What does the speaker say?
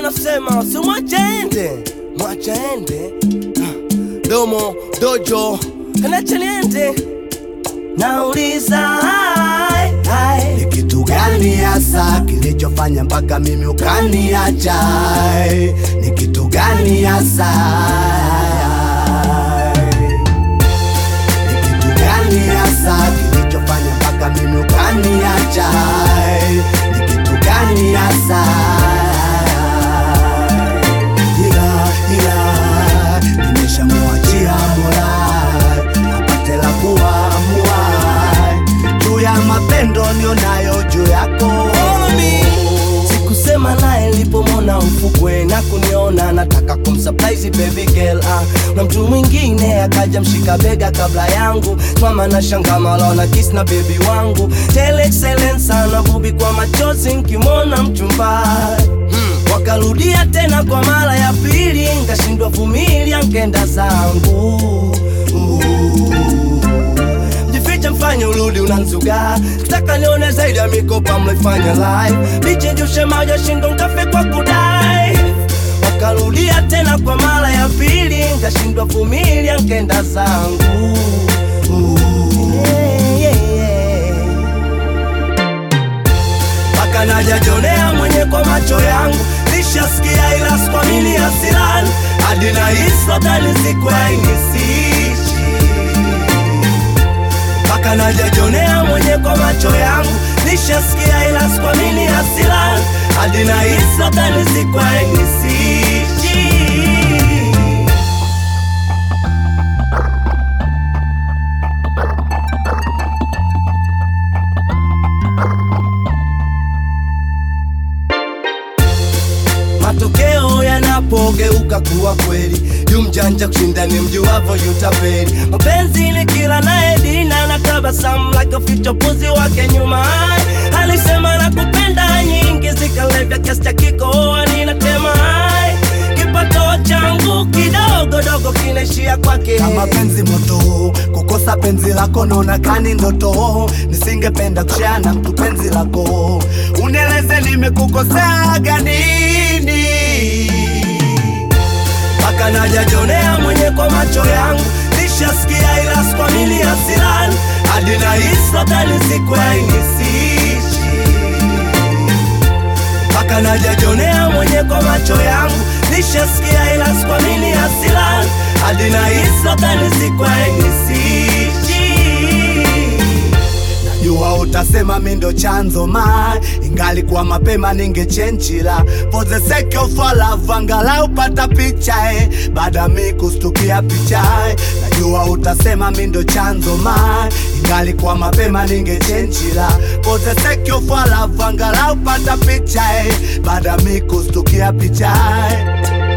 nasema simwachende mwachende domo dojo kanacha niende nauliza hai, hai. Ni kitu gani hasa kilichofanya mpaka mimi ukaniacha? Ni kitu gani hasa? Ni kitu gani hasa kilichofanya mpaka mimi ukaniacha? Ni kitu gani hasa? Ila ila nimeshamwachia Mola apate la kuamua juu ya mapendo nionayo juu yako sikusema naye nilipomwona ufukwe na kuniona nataka kumsurprise baby girl ah. na mtu mwingine akaja mshika bega kabla yangu mama na shanga malona kiss na baby wangu tele excellence sana bubi kwa machozi nkimwona mchumbai hmm. wakarudia tena kwa mara ya pili nkashindwa vumilia nkenda zangu jifiche mfanye urudi unanzuga kitaka nione zaidi ya mikopa mlifanya live lichenjushe maja shindo ngafe kwa kudai wakarudia tena kwa mara ya pili nkashindwa vumilia nkenda zangu Yeah, yeah, yeah mpaka najajonea mwenye kwa macho yangu nishasikia ila skwamili hasirani hadi na isotani siku ainisishi mpaka najajonea mwenye kwa macho yangu nishasikia ila skwamili hasirani hadi na isotani siku ainisishi matokeo yanapogeuka kuwa kweli yu mjanja kushinda ni mjuavo yutapeli mapenzi ni kila naye dina na tabasamu like a future puzi wake nyuma alisema na kupenda nyingi zikalevya kiasi cha kikoa ninatema kipato changu kidogo dogo kinaishia kwake kama penzi moto kukosa penzi lako naona kani ndoto nisingependa kushare na mtu penzi lako unieleze nimekukoseaga nini mpaka najajonea mwenye kwa macho yangu nishasikia ila skwamili hasirani hadi na isotani siku ainisishi mpaka najajonea mwenye kwa macho yangu nishasikia ila skwamili hasirani hadi na isotani siku ainisishi jua utasema mi ndo chanzo ma ingali kwa mapema ningechenchila for the sake of our love angalau pata picha eh. baada mi kustukia picha eh. najua utasema mi ndo chanzo ma ingali kwa mapema ningechenchila for the sake of our love angalau pata picha eh. baada mi kustukia picha eh.